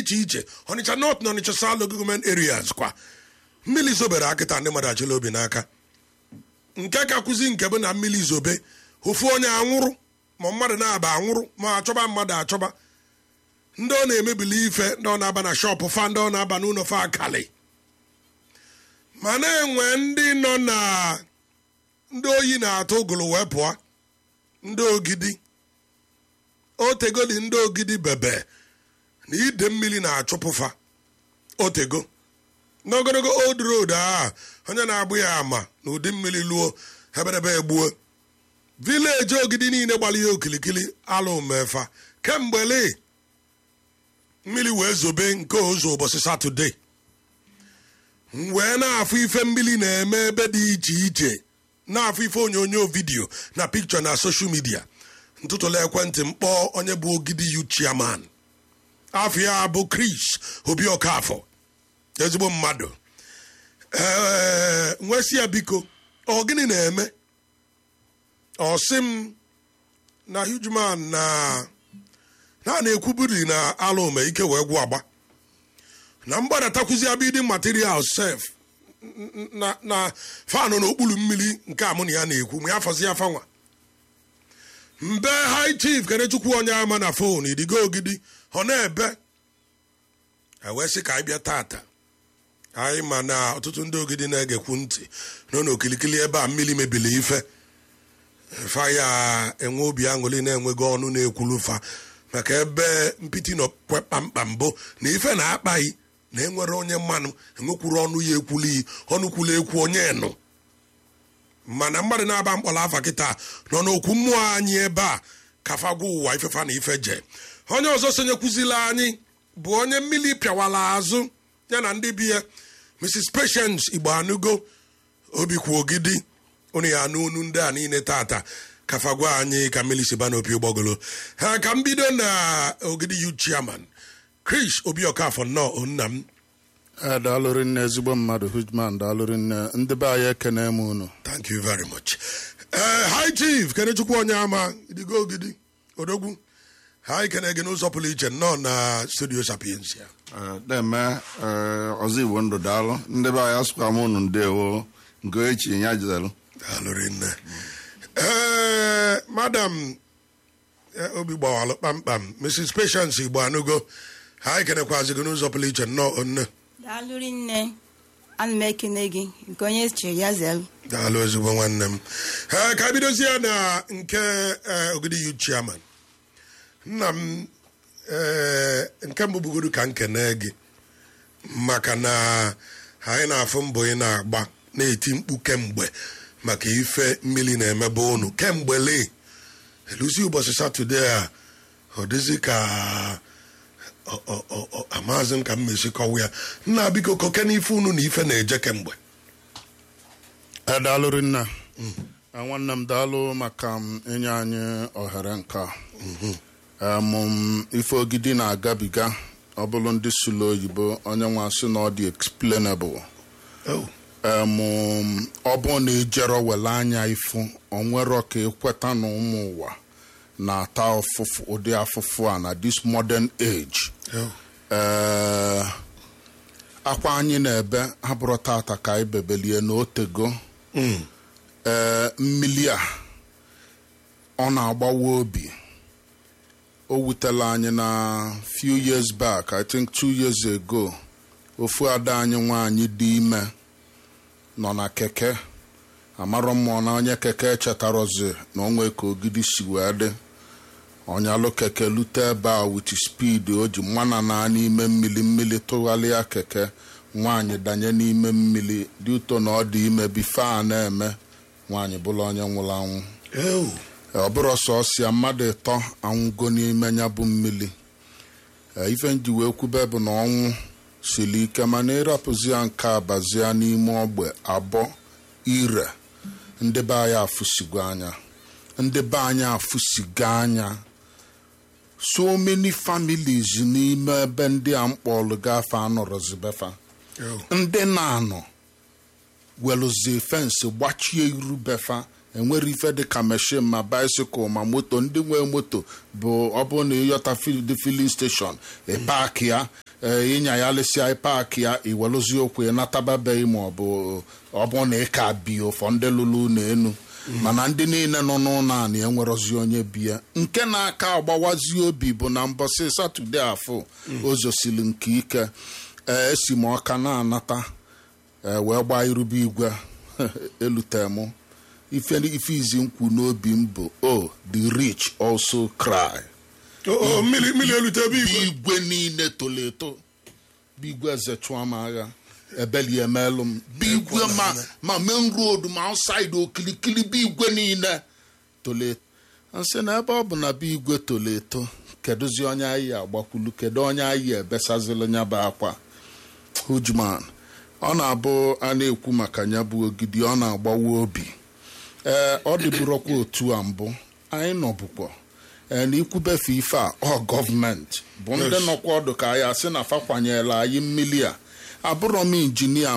iche iche ọnịcha north na ọnịcha south local government areas kwa mmiri zobere akịta ndị mmadụ achịla obi n'aka nke ka kwụzi nke bụ na mmiri zobe ofu onye anwụrụ ma mmadụ na-aba anwụrụ ma achọba mmadụ achọba ndị ọ na-emebili ife ndị ọ na-aba na shọpụ fa ndị ọ na-aba n'ụlọ fa akali ma na-enwe ndị nọ na ndị oyi na-atụ ụgụrụ wee pụọ ndị ogidi otegoli ndị ogidi bebe na ide mmiri na-achụpụfa otego n'ogologo old road a onye na-agbụ ya ama na ụdị mmiri luo eberebe egbuo vileji ogidi niile gbara ihe okilikili alụ mefa kemgbe lee mmiri wee zobe nke ụzọ ụbọchị satọde m wee na-afụ ife mmiri na-eme ebe dị iche iche na-afụ ife onyonyo vidiyo na pikchọ na soshal midia ntụtụla ekwentị m kpọọ onye bụ ogidi yu chairman afọ ya bụ Chris Obi Okafọ ezigbo mmadụ ee nwesị ya biko ọ gịnị na-eme ọ sị m na hugman na na na-ekwubiri na ala ome ike wee gwụ agba na mgbadatakwizi abidin material sef na na fanụ n'okpuru mmiri nke amụ na ya na-ekwu ma ya fọzi ya fanwa mbe high chief kenechukwu onye ama na fon idigo ogidi ọ na-ebe ewee sị ka anyị bịa tata anyị ma na ọtụtụ ndị ogidi na-egekwu ntị nọ n'okilikili ebe a mmiri mebili ife fa ya enwe obi aṅụrị na-enweghị ọnụ na-ekwulu fa maka ebe mpiti nọ kpamkpam bụ na ife na-akpaghị na enwere onye mmanụ enwekwuru ọnụ ya ekwulu iyi ọnụ kwulu ekwu onye nụ mana mmadụ na-aba mkpọrọ afa kịta nọ n'okwu mmụọ anyị ebe a kafagwa ụwa ifefa na ife je onye ọzọ sonyekwuzila anyị bụ onye mmiri pịawala azụ ya na ndị bi ya mrs patience igbo anụgo obikwu ogidi unu ya anụ unu ndị a niile tata kafagwa anyị ka mmiri si ba n'opi ụgbọgolo ha ka m bido na ogidi yu chairman chris obi okafọ nnọọ nna m Ee, daalụrị nne ezigbo mmadụ hujman daalụrị nne ndị be anyị ekene m unu thank you very much ee high chief kenechukwu onye ama idigo ogidi odogwu ha ikene gị n'ụzọ pụrụ iche nnọọ na studio sapiensia na-eme ọzọ igbo ndụ daalụ ndị be anyị asụkwa m unu ndewo nke echi ya jidelu daalụrị nne ee madam eh, obi gbawalụ kpamkpam mrs patience igbo anụgo ha ekenekwazi gị n'ụzọ pụrụ iche nnọọ nne daalụrị nne ana m ekene gị nke onye chiri ya zelu daalụ ezigbo nwanne m ee ka bidozie ya na nke eh, ogidi yu chairman nna m ee nke mbụ bụgodu ka nkene gị maka na anyị na-afụ mbọ ị na-agba na-eti mkpu kemgbe maka ife mmiri na-emebe unu kemgbe lee eluzi ụbọchị satọde a ọ dịzị ka ọ- ọ- ọ- ọ- amaghịzị m ka m mesi kọwa ya nna biko koke n'ife unu na ife na-eje kemgbe Ee, daalụrị nne Ee, nwanne m daalụ maka m inye anyị ohere nke a Ee, mụ m ife ogidi na-agabiga ọ bụrụ ndị sụlụ oyibo onye nwa sị na ọ dị explainable Oh, Em, ọ bụ na ijero wele anya ifu onwero ka ekweta na ụmụ ụwa na-ata ụfụfụ ụdị afụfụ a na this modern age oh, ee akwa anyị na-ebe abụrụ tata ka anyị bebelie na otego mm, ee mmili a ọ na-agbawa obi o wutela anyị na few years back i think two years ago ofu ada anyị nwaanyị dị ime nọ na keke amarọ mmụọ na onye keke chetarozi na onwe ka ogidi si wee dị ọnyalụ keke lute ebe a wit speed o ji mmana na n'ime mmiri mmiri tụgharịa keke nwaanyị danye n'ime mmiri dị ụtọ na ọ dị ime bife a na-eme nwaanyị bụla onye nwụrụ anwụ oh, ọ bụrụ sọsịa mmadụ ịtọ anwụgo n'ime ya bụ mmiri Ee, ife nji wee kwube bụ na ọnwụ siri ike mana ịrapụzi ya nke abazia n'ime ogbe abụọ ire ndị be anyị afụsigo anya ndị be anyị afụsigo anya so many families n'ime ebe ndị a mkpọlụ gafe anọrọzibefa oh. ndị na-anọ welụzie fensị gbachie iru befa enwere ife dịka meshin ma baisikụl ma moto ndị nwe moto bụ ọ bụrụ na ịyọta fil- dị filin steshọn ịpak ya ee ịnya ya lesịa paakị ya iweluzi okwu ịnatababeghị ma ọ bụ ọ bụ na ịka bi ụfọ ndị lụrụ ụlọ enu mana ndị niile nọ n'ụlọ anị enwerozi onye bi ya nke na-aka agbawazi obi bụ na mbọsị satọde afọ ozosili nke ike ee esi m ọka na-anata ee wee gbaa irube igwe elute mụ ife ife izi nkwu n'obi m bụ o the rich also cry O- o, mmiri mmiri elute ebe igwe igwe niile tolo eto bụ igwe eze chụọ m agha ebeli emelụ m bụ igwe ma ma main road ma outside okilikili bụ igwe niile tolo eto nsị na ebe ọ bụ na bụ igwe tolo eto kedụzi onye anyị agbakwulu kedu onye anyị ebesazili nya bụ akwa hujman ọ na-abụ a na-ekwu maka nya bụ ogidi ọ na-agbawa obi ee ọ dịburokwa otu a mbụ anyị nọbụkwa ee na ikwubefe ife a ọ gọọmenti bụ ndị nọkwa ọdụ ka anyị asị na fa kwanyela anyị mmili a abụrọ m injinia